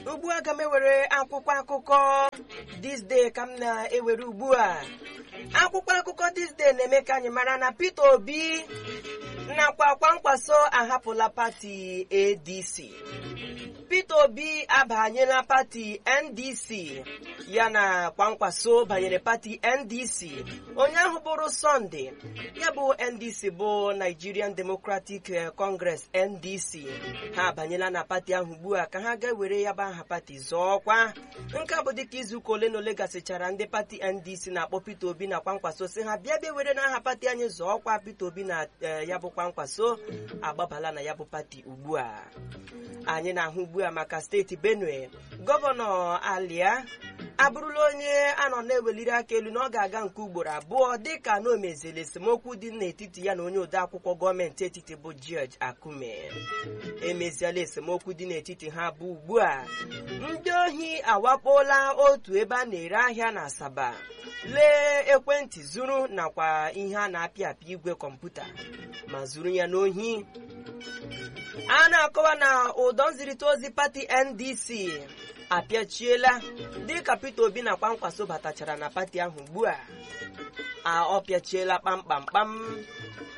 ugbu a ga m ewere akwụkwọ akụkọ this day ka m na-ewere ugbu a akwụkwọ akụkọ this day na-eme ka anyị mara na Peter Obi nakwa kwankwaso ahapụla pati ADC Peter Obi abanyela pati NDC ya na kwankwaso banyere pati NDC onye ahụ bụrụ Sunday ya bụ NDC bụ Nigerian Democratic Congress NDC ha abanyela na pati ahụ ugbu a ka ha ga-ewere ya bụ aha pati zọọ ọkwa nke a bụ dịka izuụka ole na ole gasịchara ndị pati NDC na-akpọ Peter Obi na kwankwaso si ha bịa bịa were n'aha pati anyị zọọ ọkwa Peter Obi na ya bụ kwankwaso agbabala na ya bụ pati ugbu a anyị na-ahụ ugbu a maka steeti Benue gọvanọ Alia abụrụla onye anọ na-eweliri aka elu na ọ ga-aga nke ugboro abụọ dịka na o mezili esemokwu dị n'etiti ya na onye odeakwụkwọ gọọmenti etiti bụ George Akume emeziela esemokwu dị n'etiti ha bụ ugbu a ndị ohi awakpola otu ebe a na-ere ahịa na Asaba lee ekwentị zuru nakwa ihe a na-apị apị igwe kọmputa ma zuru ya n'ohi a na-akọwa na ụdọ nzirịta ozi pati NDC apịachiela dịka Peter Obi na kwankwaso batachara na pati ahụ ugbu a ọ pịachiela kpamkpamkpam